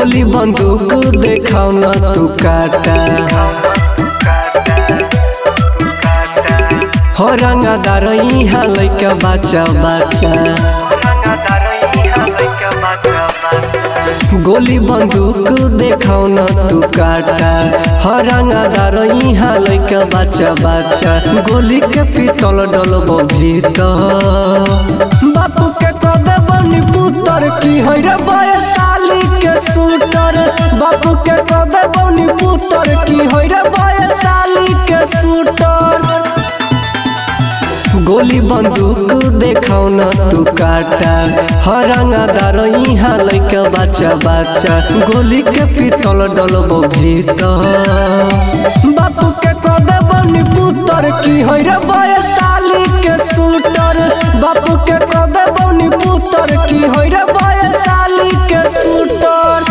गोली बंदूक देखाओ न तू काटा हो रंगदार यहाँ लैका बच्चा बच्चा गोली बंदूक देखाओ न तू काटा हो रंगदार यहाँ लैका बच्चा बच्चा गोली के पितल डलब भीतर बापू के कदे बनी पुतर की है रे बयसाली के शूटर बापू के कदे बनी पुतर की है रे बयसाली के शूटर गोली बंदूक देखाओ न तू काटा हरंगादार यहाँ लैका बच्चा बच्चा गोली के पितल डलब भीतर बापू के कदे बनी पुतर की है रे बयसाली के शूटर बापू के कदे बनी पुतर की है रे बयसाली के shooter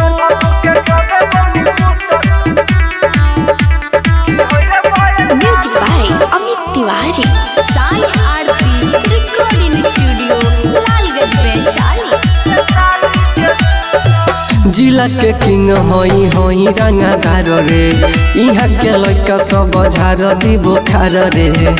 music by Amit Tiwari Sai Aarti recording studio Lalganj Vaishali जिला के किंग हई हई रंगादार रे यहाँ के लड़का सब झार दी बुखार रे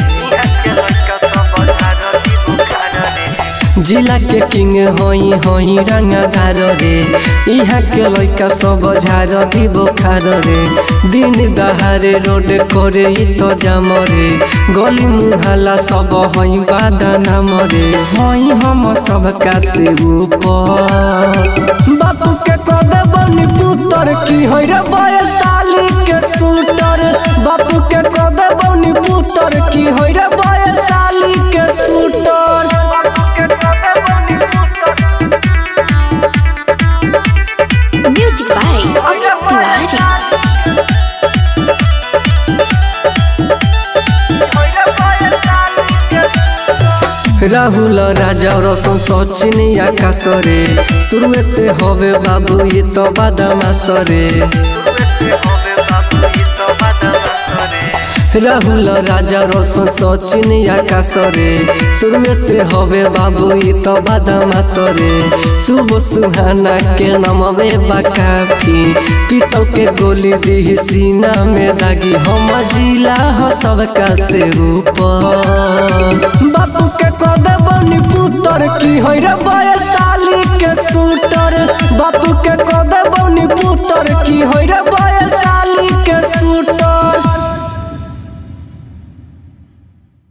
जिला के किंग हई हई रंगादार रे यहाँ के लड़का सब झार दी बुखार रे दिन दहारे रोड करे इ तो जाम रे गली मुहाला सब हई बादाना मरे हई हम सब का से ऊपर बापू के कदे बनी पुतर की है रे बयसाली के शूटर बापू के कदे बनी पुतर की है रे बयसाली के shooter music by Amit Tiwari Rahul Raja रसन सचिन आकाश रे शुरुए से हवे बाबू ये तो बादामास रे राहुल राजा रसन सचिन आकाश रे शुरुए से हवे बाबू ये तो बादामास रे शुभ सुहाना के नमवे बाकाफी पीतल के गोली दी सीना में दागी हम जिला ह सबका से ऊपर बापू के कदे बनी पुतर की है रे बयसाली के शूटर बापू के कदे बनी